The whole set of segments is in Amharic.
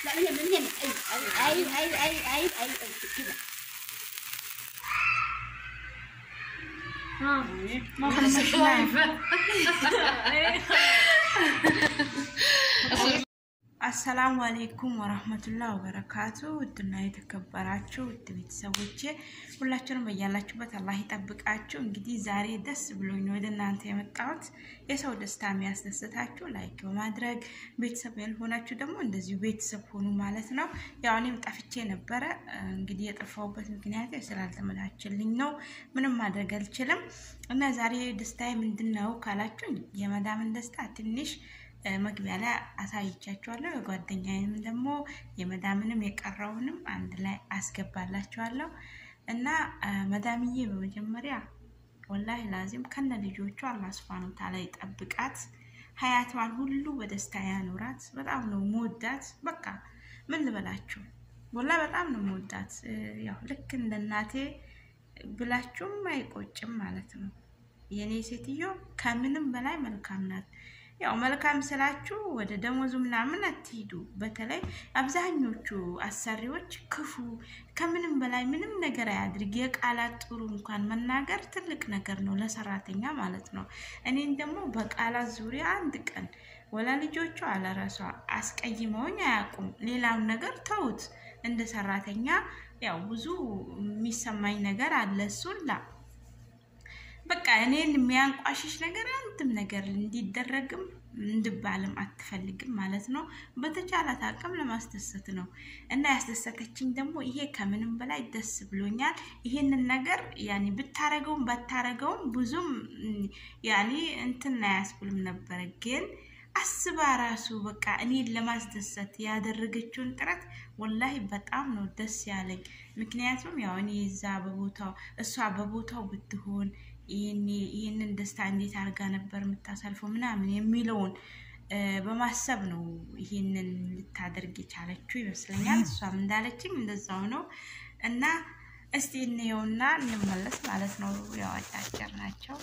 لا من هنا من هنا ايوه ايوه ايوه ايوه ايوه ايوه كده ها ما خلصت አሰላሙ አሌይኩም ወረህመቱላህ ወበረካቱ። ውድና የተከበራችሁ ውድ ቤተሰቦቼ ሁላችሁንም በያላችሁበት አላህ ይጠብቃችሁ። እንግዲህ ዛሬ ደስ ብሎኝ ነው ወደ እናንተ የመጣሁት። የሰው ደስታ የሚያስደስታችሁ ላይክ በማድረግ ቤተሰብ ያልሆናችሁ ደግሞ እንደዚሁ ቤተሰብ ሆኑ ማለት ነው። ያው እኔም ጠፍቼ ነበረ። እንግዲህ የጠፋሁበት ምክንያት ስላልተመቻችልኝ ነው። ምንም ማድረግ አልችልም እና ዛሬ ደስታዬ ምንድን ነው ካላችሁ የመዳምን ደስታ ትንሽ መግቢያ ላይ አሳይቻችኋለሁ። የጓደኛዬንም ደግሞ የመዳምንም የቀረውንም አንድ ላይ አስገባላችኋለሁ እና መዳምዬ በመጀመሪያ ወላሂ ላዚም ከነ ልጆቿ አላህ ሱብሃነሁ ወተዓላ ይጠብቃት፣ ሀያቷን ሁሉ በደስታ ያኑራት። በጣም ነው መወዳት። በቃ ምን ልበላችሁ፣ ወላሂ በጣም ነው መወዳት። ያው ልክ እንደ እናቴ ብላችሁም አይቆጭም ማለት ነው። የኔ ሴትዮ ከምንም በላይ መልካም ናት። ያው መልካም ስላችሁ ወደ ደሞዙ ምናምን አትሂዱ። በተለይ አብዛኞቹ አሰሪዎች ክፉ ከምንም በላይ ምንም ነገር አያድርግ። የቃላት ጥሩ እንኳን መናገር ትልቅ ነገር ነው ለሰራተኛ ማለት ነው። እኔን ደግሞ በቃላት ዙሪያ አንድ ቀን ወላ ልጆቹ አለረሷ አስቀይመውኝ አያውቁም። ሌላውን ነገር ተውት። እንደ ሰራተኛ ያው ብዙ የሚሰማኝ ነገር አለ እሱን ላ በቃ እኔን የሚያንቋሽሽ ነገር አንድም ነገር እንዲደረግም እንድባልም አትፈልግም ማለት ነው። በተቻላት አቅም ለማስደሰት ነው እና ያስደሰተችኝ ደግሞ ይሄ ከምንም በላይ ደስ ብሎኛል። ይሄንን ነገር ያኔ ብታረገውም ባታረገውም ብዙም ያኔ እንትን አያስብልም ነበረ ግን አስባ ራሱ በቃ እኔን ለማስደሰት ያደረገችውን ጥረት ወላሂ በጣም ነው ደስ ያለኝ። ምክንያቱም ያው እኔ እዛ በቦታው እሷ በቦታው ብትሆን ይህንን ደስታ እንዴት አድርጋ ነበር የምታሳልፈው ምናምን የሚለውን በማሰብ ነው ይህንን ልታደርግ የቻለችው ይመስለኛል። እሷም እንዳለችኝ እንደዛው ነው እና እስቲ እንየውና እንመለስ ማለት ነው። ያው አጫጭር ናቸው።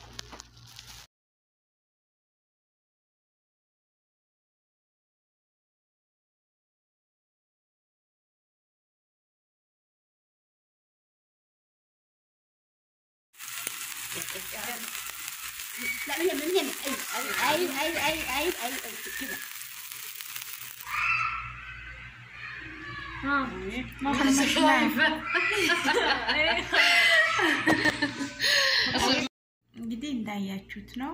لا من هنا من هنا ايوه ايوه ايوه ايوه ايوه ايوه كده ها ما خلصت እንግዲህ እንዳያችሁት ነው።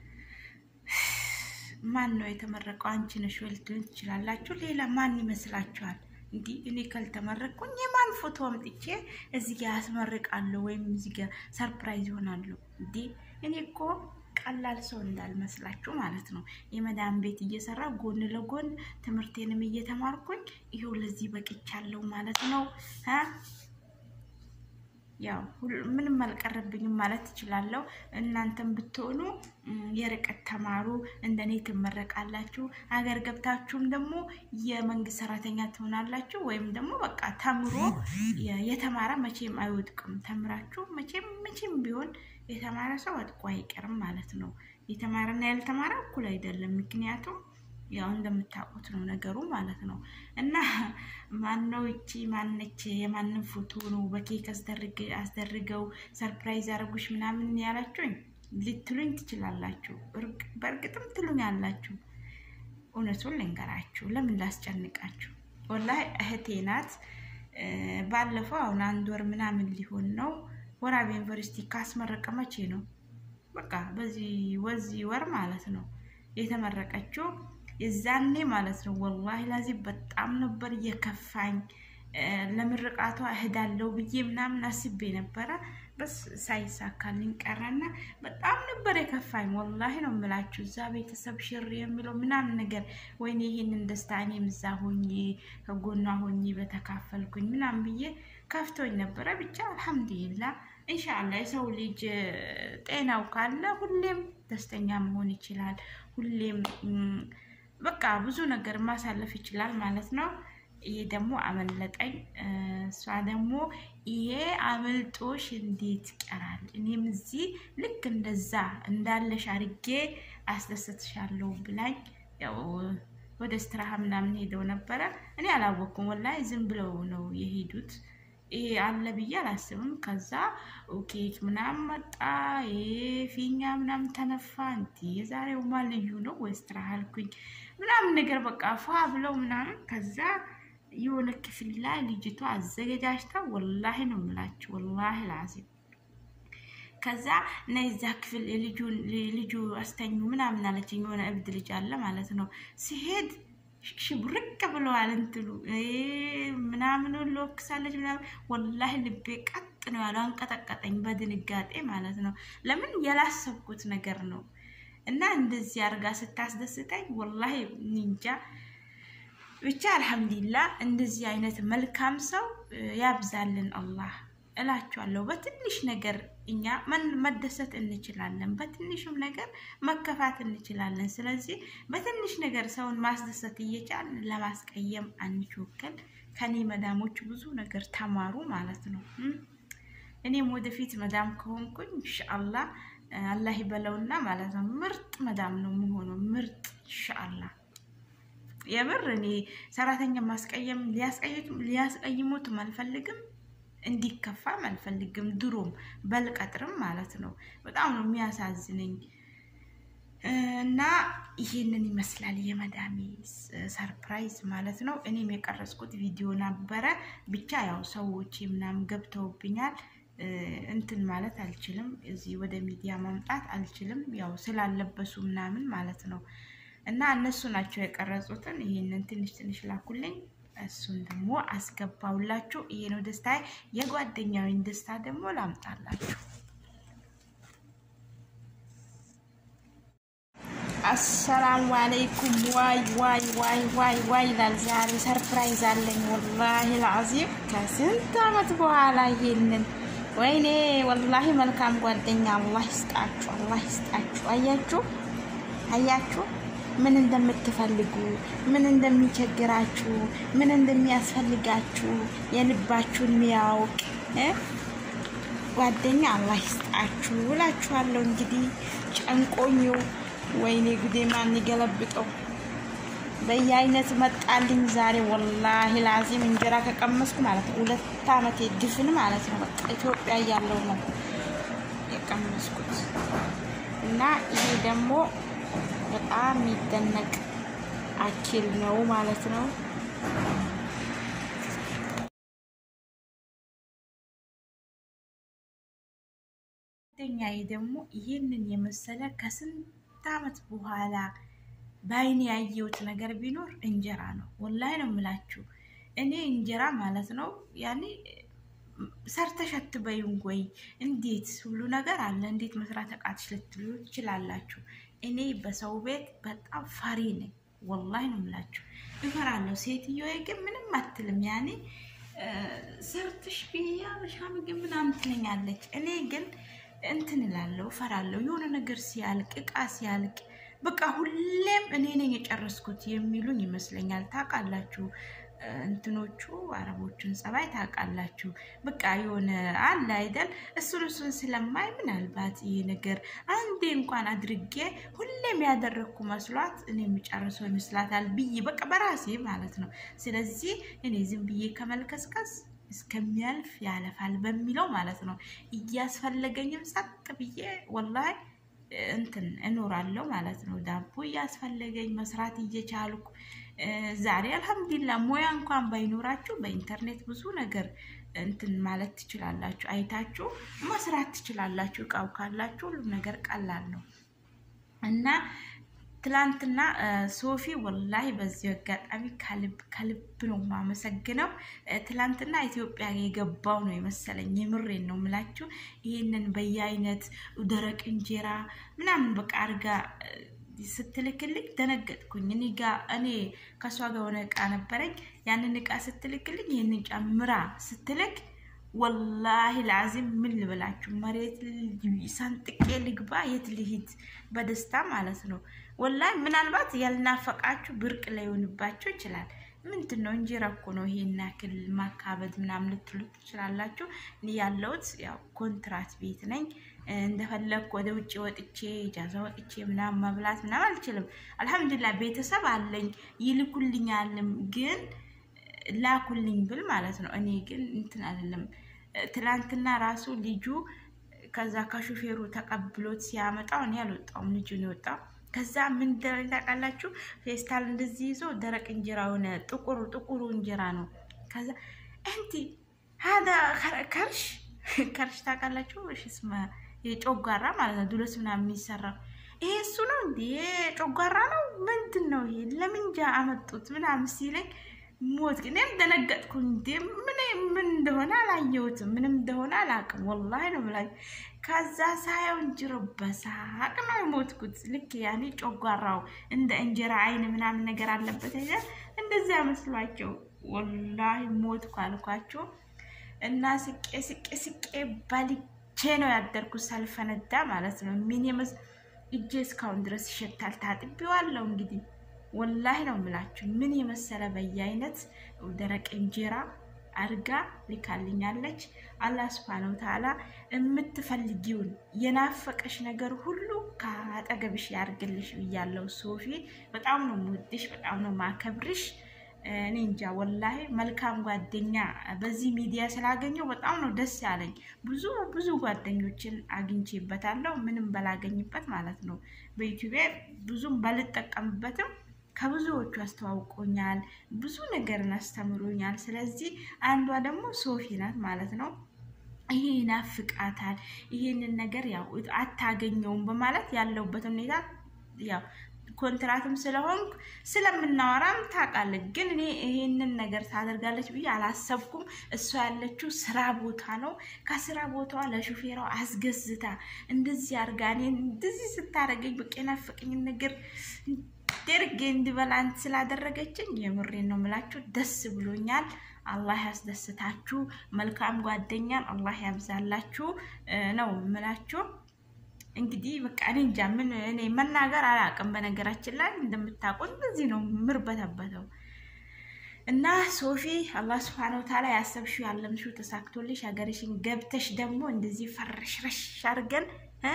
ማን ነው የተመረቀው? አንቺ ነሽ ወይ ልትሉኝ ትችላላችሁ። ሌላ ማን ይመስላችኋል? እንዲህ እኔ ካልተመረቅኩኝ የማን ፎቶ አምጥቼ እዚህ ጋር ያስመርቃለሁ ወይም እዚህ ጋር ሰርፕራይዝ ይሆናሉ? እንዴ እኔ እኮ ቀላል ሰው እንዳልመስላችሁ ማለት ነው። የመዳን ቤት እየሰራ ጎን ለጎን ትምህርቴንም እየተማርኩኝ ይኸው ለዚህ በቅቻለሁ ማለት ነው። ያው ምንም አልቀረብኝም ማለት ትችላለሁ። እናንተም ብትሆኑ የርቀት ተማሩ፣ እንደኔ ትመረቃላችሁ። ሀገር ገብታችሁም ደግሞ የመንግስት ሰራተኛ ትሆናላችሁ። ወይም ደግሞ በቃ ተምሮ የተማረ መቼም አይወድቅም። ተምራችሁ መቼም መቼም ቢሆን የተማረ ሰው ወድቆ አይቀርም ማለት ነው። የተማረና ያልተማረ እኩል አይደለም። ምክንያቱም ያው እንደምታውቁት ነው ነገሩ ማለት ነው። እና ማነው እቺ ማነች የማንን ፎቶ ነው በኬክ አስደርገው ሰርፕራይዝ አረጉሽ ምናምን ያላችሁኝ ልትሉኝ ትችላላችሁ። በእርግጥም ትሉኝ አላችሁ። እውነቱን ልንገራችሁ፣ ለምን ላስጨንቃችሁ? ወላሂ እህቴ ናት። ባለፈው አሁን አንድ ወር ምናምን ሊሆን ነው ወራቤ ዩኒቨርሲቲ ካስመረቀ መቼ ነው? በቃ በዚህ ወዚህ ወር ማለት ነው የተመረቀችው የዛኔ ማለት ነው። ወላሂ ላዚ በጣም ነበር እየከፋኝ። ለምርቃቷ እሄዳለሁ ብዬ ምናምን አስቤ ነበረ። በስ ሳይሳካልኝ ቀረና በጣም ነበር የከፋኝ። ወላሂ ነው የምላችሁ እዛ ቤተሰብ ሽር የሚለው ምናምን ነገር ወይኔ ይሄንን ደስታ እኔም እዛ ሆኜ ከጎኗ ሆኜ በተካፈልኩኝ ምናምን ብዬ ከፍቶኝ ነበረ። ብቻ አልሐምዱሊላ እንሻላ የሰው ልጅ ጤናው ካለ ሁሌም ደስተኛ መሆን ይችላል። ሁሌም በቃ ብዙ ነገር ማሳለፍ ይችላል ማለት ነው። ይሄ ደግሞ አመለጠኝ። እሷ ደግሞ ይሄ አመልጦሽ እንዴት ይቀራል? እኔም እዚህ ልክ እንደዛ እንዳለሽ አርጌ አስደሰትሻለሁ ብላኝ ያው ወደ ስትራሃ ምናምን ሄደው ነበረ። እኔ አላወቅኩም ወላሂ ዝም ብለው ነው የሄዱት። ይሄ አለ ብዬ አላስብም። ከዛ ኬክ ምናምን መጣ፣ ይሄ ፊኛ ምናምን ተነፋ። እንዲ የዛሬውማ ልዩ ነው ወይ ስትራሃ አልኩኝ ምናምን ነገር በቃ ፏ ብለው ምናምን ከዛ የሆነ ክፍል ላይ ልጅቷ አዘገጃጅታ ወላሂ ነው የምላችሁ ወላሂ ላዚም ከዛ እና የዛ ክፍል ልጁ አስተኙ ምናምን አለችኝ። የሆነ እብድ ልጅ አለ ማለት ነው። ሲሄድ ሽብርቅ ብለዋል እንትሉ ምናምን ለወክሳለች ምናምን ወላሂ ልቤ ቀጥ ነው ያለው። አንቀጠቀጠኝ በድንጋጤ ማለት ነው። ለምን ያላሰብኩት ነገር ነው እና እንደዚህ አርጋ ስታስደስተኝ ወላሂ ኒንጃ ብቻ አልሐምዱሊላ እንደዚህ አይነት መልካም ሰው ያብዛልን አላህ እላችኋለሁ። በትንሽ ነገር እኛ መደሰት እንችላለን፣ በትንሹም ነገር መከፋት እንችላለን። ስለዚህ በትንሽ ነገር ሰውን ማስደሰት እየቻልን ለማስቀየም አንቾክል። ከኔ መዳሞች ብዙ ነገር ተማሩ ማለት ነው። እኔም ወደፊት መዳም ከሆንኩኝ ኢንሻአላህ አላህ ይበለውና ማለት ነው ምርጥ መዳም ነው የምሆነው። ምርጥ ኢንሻአላህ የምር እኔ ሰራተኛ ማስቀየም ሊያስቀይሙትም አልፈልግም እንዲከፋም አልፈልግም። ድሮም በልቀጥርም ማለት ነው። በጣም ነው የሚያሳዝነኝ። እና ይሄንን ይመስላል የመዳሜ ሰርፕራይዝ ማለት ነው። እኔም የቀረጽኩት ቪዲዮ ነበረ። ብቻ ያው ሰዎች ምናምን ገብተውብኛል። እንትን ማለት አልችልም። እዚህ ወደ ሚዲያ ማምጣት አልችልም። ያው ስላለበሱ ምናምን ማለት ነው። እና እነሱ ናቸው የቀረጹትን። ይሄንን ትንሽ ትንሽ ላኩልኝ። እሱን ደግሞ አስገባውላችሁ። ይሄ ነው ደስታ። የጓደኛዊን ደስታ ደግሞ ላምጣላችሁ። አሰላሙ አለይኩም። ዋይ ዋይ ዋይ ዋይ ዋይ ይላል። ዛሬ ሰርፕራይዝ አለኝ ወላሂ ልዓዚም ከስንት አመት በኋላ ይሄንን ወይኔ ወላሂ መልካም ጓደኛ አላህ ይስጣችሁ፣ አላህ ይስጣችሁ። አያችሁ አያችሁ ምን እንደምትፈልጉ ምን እንደሚቸግራችሁ ምን እንደሚያስፈልጋችሁ የልባችሁን የሚያውቅ ጓደኛ አላህ ይስጣችሁ እላችኋለሁ። እንግዲህ ጨንቆኝው ወይኔ ጉዴ ማን ይገለብጠው በየአይነት መጣልኝ ዛሬ ወላሂ ላዚም እንጀራ ከቀመስኩ ማለት ነው ሁለት አመቴ ድፍን ማለት ነው። በቃ ኢትዮጵያ እያለሁ ነው የቀመስኩት እና ይሄ ደግሞ በጣም የሚደነቅ አኪል ነው ማለት ነው። ጓደኛዬ ደግሞ ይህንን የመሰለ ከስንት አመት በኋላ በአይኔ ያየሁት ነገር ቢኖር እንጀራ ነው። ወላሂ ነው የምላችሁ። እኔ እንጀራ ማለት ነው ያኔ ሰርተሽ አትበይም ወይ? እንዴት ሁሉ ነገር አለ፣ እንዴት መስራት አቃትሽ ልትሉ ትችላላችሁ። እኔ በሰው ቤት በጣም ፈሪ ነኝ። ወላሂ ነው የምላችሁ፣ እፈራለሁ። ሴትዮዬ ግን ምንም አትልም። ያኔ ሰርተሽ ብያ በሻ ምግብ ምናምን ትለኛለች። እኔ ግን እንትን እላለሁ፣ እፈራለሁ። የሆነ ነገር ሲያልቅ እቃ ሲያልቅ በቃ ሁሌም እኔ ነኝ የጨረስኩት የሚሉኝ ይመስለኛል። ታውቃላችሁ እንትኖቹ አረቦቹን ጸባይ ታውቃላችሁ። በቃ የሆነ አለ አይደል? እሱን እሱን ስለማይ ምናልባት ይሄ ነገር አንዴ እንኳን አድርጌ ሁሌም ያደረግኩ መስሏት እኔ የሚጨርሰው ይመስላታል ብዬ በቃ በራሴ ማለት ነው። ስለዚህ እኔ ዝም ብዬ ከመልከስከስ እስከሚያልፍ ያለፋል በሚለው ማለት ነው እያስፈለገኝም ጸጥ ብዬ ወላሂ እንትን እኖራለሁ ማለት ነው። ዳቦ እያስፈለገኝ መስራት እየቻልኩ ዛሬ አልሐምዱሊላ ሙያ እንኳን ባይኖራችሁ በኢንተርኔት ብዙ ነገር እንትን ማለት ትችላላችሁ። አይታችሁ መስራት ትችላላችሁ። እቃው ካላችሁ ሁሉም ነገር ቀላል ነው እና ትላንትና ሶፊ ወላሂ በዚህ አጋጣሚ ከልብ ከልብ ነው የማመሰግነው። ትላንትና ኢትዮጵያ የገባው ነው የመሰለኝ። የምሬን ነው የምላችሁ። ይህንን በየአይነት ደረቅ እንጀራ ምናምን በቃ አርጋ ስትልክልኝ ደነገጥኩኝ። እኔ ጋ እኔ ከእሷ ጋር የሆነ እቃ ነበረኝ። ያንን እቃ ስትልክልኝ ይህንን ጨምራ ስትልክ ወላሂ ለአዚም ምን ልበላችሁ፣ መሬት ሰንጥቄ ልግባ፣ የት ልሂድ በደስታ ማለት ነው። ወላሂ ምናልባት ያልናፈቃችሁ ብርቅ ላይሆንባችሁ ይችላል። ምንድን ነው እንጀራ እኮ ነው ይሄን ያክል ማካበድ ምናምን ልትሉ ትችላላችሁ። እኔ ያለሁት ያው ኮንትራት ቤት ነኝ። እንደፈለግኩ ወደ ውጭ ወጥቼ ጃዛ ወጥቼ ምናምን መብላት ምናምን አልችልም። አልሐምዱሊላህ ቤተሰብ አለኝ ይልኩልኛልም፣ ግን ላኩልኝ ብል ማለት ነው። እኔ ግን እንትን አይደለም። ትላንትና ራሱ ልጁ ከዛ ከሹፌሩ ተቀብሎት ሲያመጣው እኔ አልወጣውም፣ ልጁ ነው የወጣው። ከዛ ምን ደረግ ታውቃላችሁ? ፌስታል እንደዚህ ይዞ ደረቅ እንጀራ ሆነ፣ ጥቁሩ ጥቁሩ እንጀራ ነው። ከዛ እንቲ ሀዳ ከርሽ ከርሽ ታውቃላችሁ? እሺ ስማ የጮጋራ ማለት ነው። ዱለስ ምናምን የሚሰራው ይሄ እሱ ነው እንዴ? ጮጋራ ነው ምንድን ነው ይሄ? ለምንጃ አመጡት ምናምን ሲለኝ ሞት ግን እኔም ደነገጥኩ። እንዴ ምን ምን እንደሆነ አላየሁትም፣ ምንም እንደሆነ አላውቅም። ወላሂ ነው ብላ ከዛ ሳየው እንጅሮ በሳቅ ነው የሞትኩት። ልክ ያኔ ጮጓራው እንደ እንጀራ አይን ምናምን ነገር አለበት አይደል? እንደዚያ መስሏቸው ወላሂ ሞትኩ አልኳቸው። እና ስቄ ስቄ ስቄ ባልቼ ነው ያደርኩት ሳልፈነዳ ማለት ነው። ምን የመስ እጄ እስካሁን ድረስ ይሸታል። ታጥቤዋለሁ እንግዲህ ወላሂ ነው የምላችሁ። ምን የመሰለ በየአይነት ደረቅ እንጀራ አርጋ ልካልኛለች። አላህ ሱብሃነሁ ወተዓላ የምትፈልጊውን የናፈቀሽ ነገር ሁሉ ከአጠገብሽ ያርግልሽ ብያለሁ። ሶፊ በጣም ነው የምወድሽ፣ በጣም ነው ማከብርሽ። እኔ እንጃ ወላሂ መልካም ጓደኛ በዚህ ሚዲያ ስላገኘው በጣም ነው ደስ ያለኝ። ብዙ ብዙ ጓደኞችን አግኝቼበታለሁ፣ ምንም በላገኝበት ማለት ነው። በዩቲዩብ ብዙም ባልጠቀምበትም ከብዙዎቹ አስተዋውቆኛል፣ ብዙ ነገርን አስተምሮኛል። ስለዚህ አንዷ ደግሞ ሶፊ ናት ማለት ነው። ይሄ ይናፍቃታል፣ ይሄንን ነገር ያው አታገኘውም በማለት ያለውበት ሁኔታ ያው ኮንትራትም ስለሆንኩ ስለምናወራም ታውቃለች። ግን እኔ ይሄንን ነገር ታደርጋለች ብዬ አላሰብኩም። እሷ ያለችው ስራ ቦታ ነው። ከስራ ቦታዋ ለሹፌሯ አስገዝታ እንደዚህ አድርጋ እኔን እንደዚህ ስታደርገኝ በቃ የናፈቀኝን ነገር ደርጌ እንዲበላ ስላደረገችኝ የምሬን ነው የምላችሁ። ደስ ብሎኛል። አላህ ያስደስታችሁ። መልካም ጓደኛን አላህ ያብዛላችሁ ነው የምላችሁ። እንግዲህ በቃ እኔ እንጃ ምን እኔ መናገር አላውቅም። በነገራችን ላይ እንደምታውቁት እንደዚህ ነው ምርበተበተው እና ሶፊ አላህ ስብሐነሁ ወተዓላ ያሰብሽው ያለምሽው ተሳክቶልሽ ሀገርሽን ገብተሽ ደግሞ እንደዚህ ፈረሽረሽ አድርገን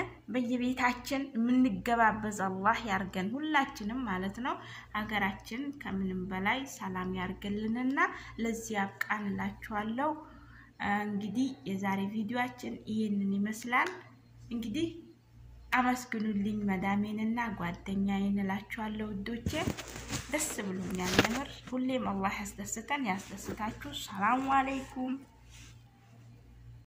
በየቤታችን የምንገባበዝ አላህ ያርገን ሁላችንም ማለት ነው። ሀገራችን ከምንም በላይ ሰላም ያርግልንና ለዚህ ያብቃን እላችኋለሁ። እንግዲህ የዛሬ ቪዲዮአችን ይህንን ይመስላል። እንግዲህ አመስግኑልኝ መዳሜንና ጓደኛዬን እላችኋለሁ። ውዶቼ ደስ ብሎኛል። የምር ሁሌም አላህ ያስደስተን ያስደስታችሁ። ሰላሙ አለይኩም